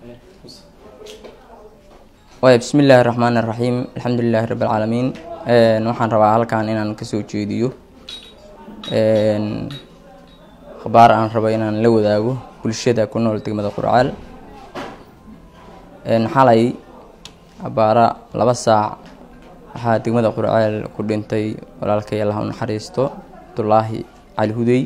waaya bismi illaahi raxmaan iraxiim alxamdulilaahi rabbi alcaalamiin waxaan rabaa halkan inaan kasoo jeediyo khabaar aan rabo inaan la wadaago bulshada ku nool degmada qurcaal xalay abaara laba saac waxaa degmada qurcaal ku dhintay walaalkay allah u naxariisto abdulaahi cali hudey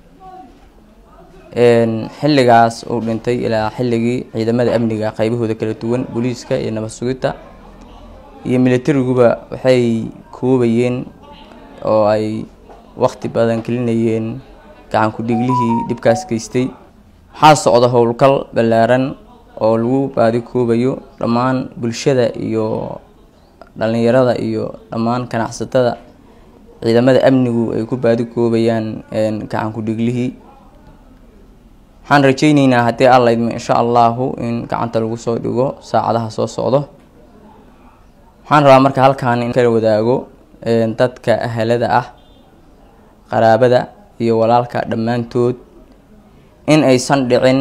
xilligaas uu dhintay ilaa xilligii ciidamada amniga qaybahooda kala duwan booliiska iyo nabad sugidta iyo milatariguba waxay koobayeen oo ay waqti badan gelinayeen gacan ku-dhiiglihii dhibkaas geystay waxaa socda howlgal ballaaran oo lagu baadi koobayo dhammaan bulshada iyo dhalinyarada iyo dhammaan ganacsatada ciidamada amnigu ay ku baadi koobayaan gacan ku-dhiiglihii waxaan rajeyneynaa haddii alla idmo insha allahu in gacanta lagu soo dhigo saacadaha soo socdo waxaan rabaa marka halkan in kala wadaago dadka ahalada ah qaraabada iyo walaalka dhammaantood in aysan dhicin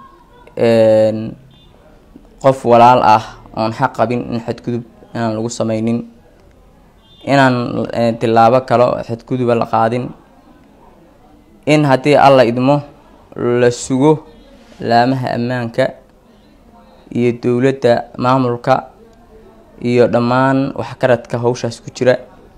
qof walaal ah oon xaq qabin in xadgudub inaan lagu sameynin inaan tilaabo kale oo xadguduba la qaadin in haddii alla idmo la sugo laamaha ammaanka iyo dowladda maamulka iyo dhammaan waxgaradka hawshaas ku jira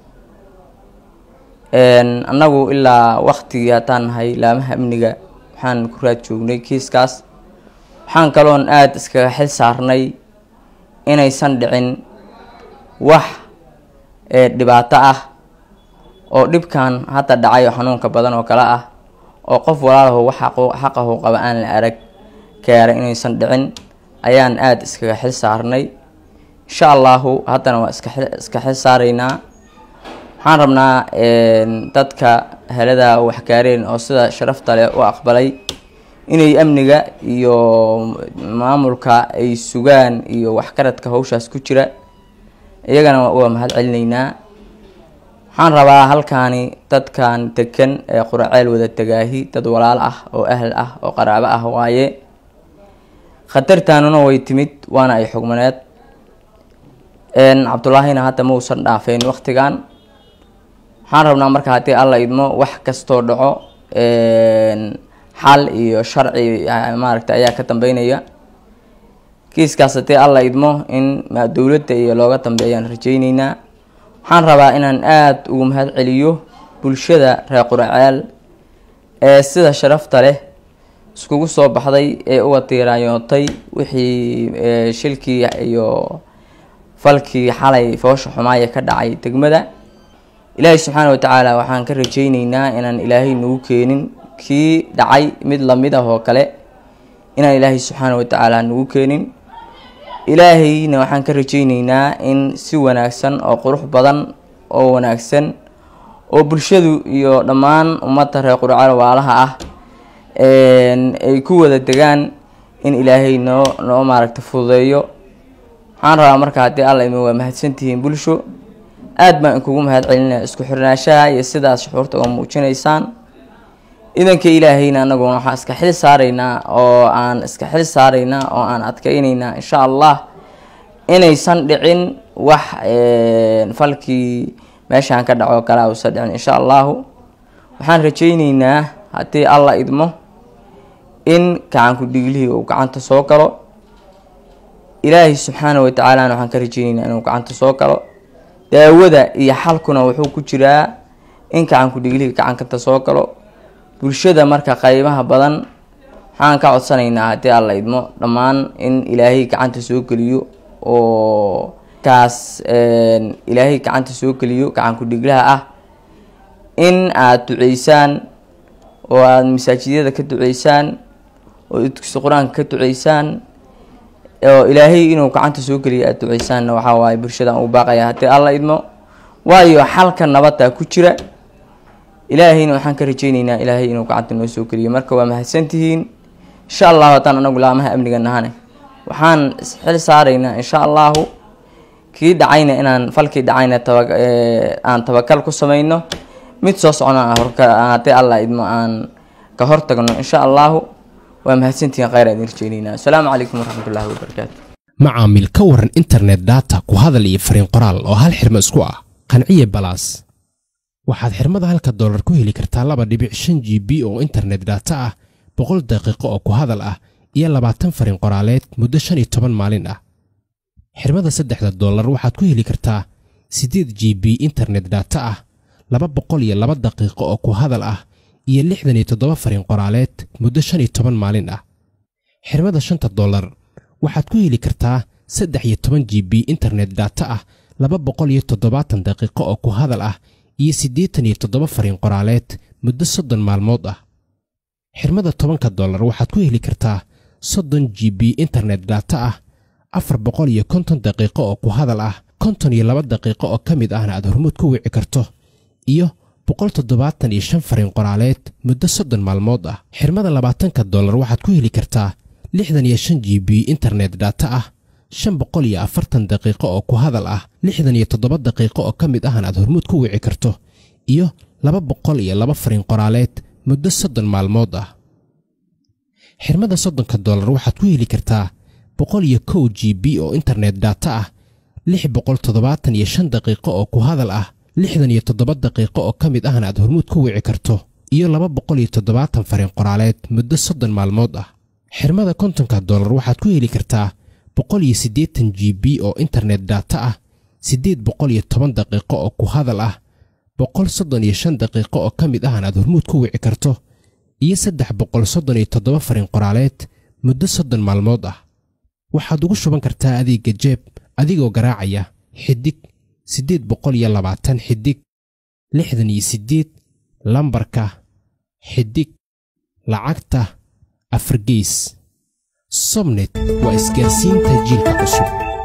annagu ilaa waqtigii haddaan nahay laamaha amniga waxaan ku raad joognay kiiskaas waxaan kaloon aada iskaga xil saarnay inaysan dhicin wax dhibaato ah oo dhibkan hadda dhacay oo xanuunka badan oo kale ah oo qof walaalaho wax xaqahu qaba aan la arag gaara inaysan dhicin ayaan aada iskaga xil saarnay insha allahu haddana waa iska iska xil saaraynaa waxaan rabnaa dadka helada waxgaareen oo sida sharafta leh u aqbalay inay amniga iyo maamulka ay sugaan iyo waxgaradka hawshaas ku jira iyagana waa mahad celinaynaa waxaan rabaa halkaani dadkan degan ee quraceel wada tegaahi dad walaal ah oo ahl ah oo qaraabo ah waaye khatartaanuna way timid waana ay xugmaneed cabdullaahina hadda ma uusan dhaafeyn waqtigan waxaan rabnaa marka haddii alla idmo wax kastoo dhaco xal iyo sharci maaragta ayaa ka dambeynaya kiiskaas haddii alla idmo in dowladda iyo looga dambeeyaan rajeyneynaa waxaan rabaa inaan aada ugu mahad celiyo bulshada reer quraceel ee sida sharafta leh iskugu soo baxday ee uga diiraanyootay wixii shilkii iyo falkii xalay foosha xumaaya ka dhacay degmada ilaahay subxaana watacaala waxaan ka rajeyneynaa inaan ilaahay nagu keenin kii dhacay mid lamid ah oo kale inaan ilaahay subxaana watacaala nagu keenin ilaahayna waxaan ka rajeyneynaa in si wanaagsan oo qurux badan oo wanaagsan oo bulshadu iyo dhammaan ummadda reer qurcaal waalaha ah ay ku wada degaan in ilaahay noo noo maaragta fududeeyo waxaan rabaa marka haddii alla idmo waa mahadsantihiin bulsho aada baan inkugu mahad celinaya isku xirnaashaha iyo sidaas shuxuurta oo muujinaysaan idanka ilaahayna anaguna waxaan iska xil saaraynaa oo aan iska xil saaraynaa oo aan adkeyneynaa insha allah inaysan dhicin wax falkii meeshaan ka dhaco kale uusan dhicin insha allahu waxaan rajeyneynaa haddii alla idmo in gacanku dhiglihii uu gacanta soo galo ilaahay subxaana watacaalana waxaan ka rajeyneynaa inuu gacanta soo galo daawada iyo xalkuna wuxuu ku jiraa in gacanku dhiglihii gacankanta soo galo bulshada marka qaybaha badan waxaan ka codsanaynaa haddii alla idmo dhammaan in ilaahay gacanta soo geliyo oo kaas ilaahay gacanta soo geliyo gacanku dhiglaha ah in aada duceysaan oo aada masaajidyada ka duceysaan oo dugsi qur-aanka ka duceysaan oo ilaahay inuu gacanta soo geliyo aada duceysaanna waxaa waaye bulshadaan uu baaqaya haddii alla idmo waayo xalka nabadda ku jira ilaahayna waxaan ka rajeyneynaa ilaahay inuu gacanta noo soo geliyo marka waa mahadsantihiin insha allahu haddaan anagu laamaha amniga nahane waxaan xil saaraynaa insha allahu kii dhacayna inaan falkii dhacayna taba aan tabakal ku sameyno mid soo socna haddii alla idmo aan ka hortagno insha allahu waa mahadsantihiin khayr aan idin rajeynaynaa asalaamu calaykum waraxmatullaahi wabarakaatu macaamil ka waran internet data ku hadal iyo fariin qoraal oo hal xirmo isku ah qanciye balaas waxaad xirmada halka doolar ku heli kartaa laba dhibic shan g b oo internet data ah boqol daqiiqo oo ku hadal ah iyo labaatan fariin qoraaleed muddo shan iyo toban maalin ah xirmada saddexda doolar waxaad ku heli kartaa siddeed g b internet data ah laba boqol iyo laba daqiiqo oo ku hadal ah iyo lixdan iyo toddoba fariin qoraaleed muddo shan iyo toban maalin ah xirmada shanta doolar waxaad ku heli kartaa saddex iyo toban g b internet data ah laba boqol iyo toddobaatan daqiiqo oo ku hadal ah iyo siddeetan iyo toddoba fariin qoraaleed muddo soddon maalmood ah xirmada tobanka dollar waxaad ku heli kartaa soddon g b internet data ah afar boqol iyo konton daqiiqo oo ku hadal ah konton iyo laba daqiiqo oo ka mid ahna aad hormuud ku wici karto iyo boqol toddobaatan iyo shan fariin qoraaleed muddo soddon maalmood ah xirmada labaatanka dollar waxaad ku heli kartaa lixdan iyo shan g b internet data ah shan boqol iyo afartan daqiiqo oo ku hadal ah lixdan iyo toddoba daqiiqo oo ka mid ahna aad hormuud ku wici karto iyo laba boqol iyo laba fariin qoraaleed muddo soddon maalmood ah xirmada soddonka dollar waxaad ku heli kartaa boqol iyo kow g b oo internet data ah lix boqol toddobaatan iyo shan daqiiqo oo ku hadal ah lixdan iyo toddoba daqiiqo oo ka mid ahna aad hormuud ku wici karto iyo laba boqol iyo toddobaatan fariin qoraaleed muddo soddon maalmood ah xirmada kontonka dollar waxaad ku heli kartaa boqol iyo siddeetan g b oo internet data ah siddeed boqol iyo toban daqiiqo oo ku hadal ah boqol soddon iyo shan daqiiqo oo ka mid ahna aad hormuud ku wici karto iyo saddex boqol soddon iyo toddoba fariin qoraaleed muddo soddon maalmood ah waxaad ugu shuban kartaa adeegga jeeb adigoo garaacaya xidig siddeed boqol iyo labaatan xidig lixdan iyo siddeed lambarka xidig lacagta afargeys sobnet waa isgaarsiinta jiilka cusub